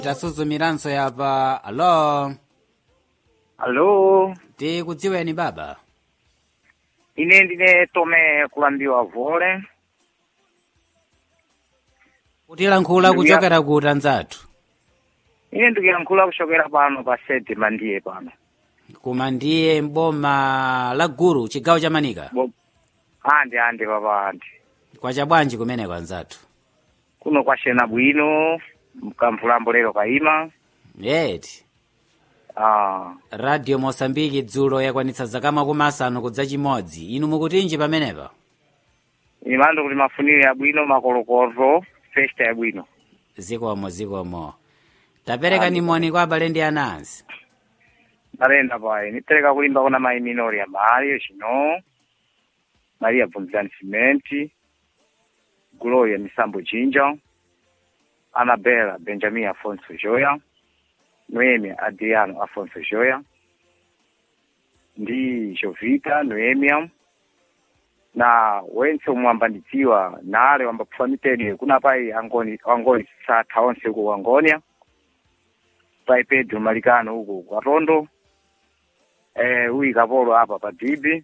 tasuzumiranso yapa alo Alo, tikudziweni baba ine ndine tome kulambiwa vole. kutilankhula Ndiya- kuchokera ku tanzathu Ine ndikuyankhula kuchokera pano pa sede mandiye pano. koma ndiye mboma la guru chigawo cha manika Bo, ande ande papa ande. kwacha bwanji kumeneko anzathu Kuno kwashena bwino, mkamvulambo lero kaima. yeti Ah, radio mosambiki dzulo yakwanitsa zaka makumi asanu kudza chimodzi inu mukutinji pamenepa imando kuti mafuniro yabwino makolokozo, festa yabwino. zikomo zikomo tapereka ni moni kwa abale ndi anansi Nalenda paye, nitereka kulimba kuna mai minori ya Mario chino. Maria Vunzani Cimenti. Gloria Misambo Jinja. Anabela Benjamin Afonso Joya. Noemia Adriano Afonso Joya. Ndi Jovita Noemia. Na wense umwambandidziwa nale wambapfuwa miteni kuna pai angoni angoni satha onse ku Angonia. Pai Pedro Malikano huko kwa Rondo. Eh, huyu Kapolo hapa pa Dibi.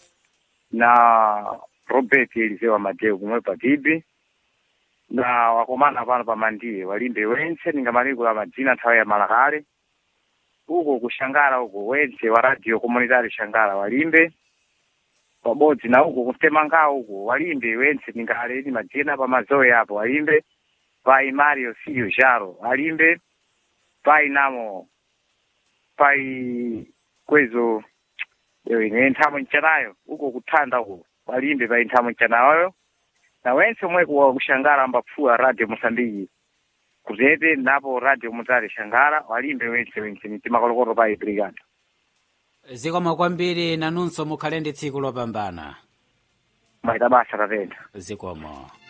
Na Robert Eliseo Mateo kumwe pa Dibi. Na wakomana pano pa Mandiye walimbe wense ningamalikula madzina nthawi ya malakale. Huko kushangala huko wense wa radio komunitari shangala walimbe. Pabodzi na huko kutemangao huko walimbe wense ningaleni madzina pa mazoe apo walimbe. Pai Mario Filho Jaro alimbe. Pai namo pai kwezo ewe ine nthamo nchanayo uko kuthanda uko walimbe pai nthamo nchanayo na wense omwe kuwa kushangala ambapfuwa radio mosambiki kuzete napo radio mutale shangala walimbe wense wense mitima kolokolo pai brigada zikomo kwambiri nanunso mukhale ndi tsiku lopambana maita basa tatenda zikomo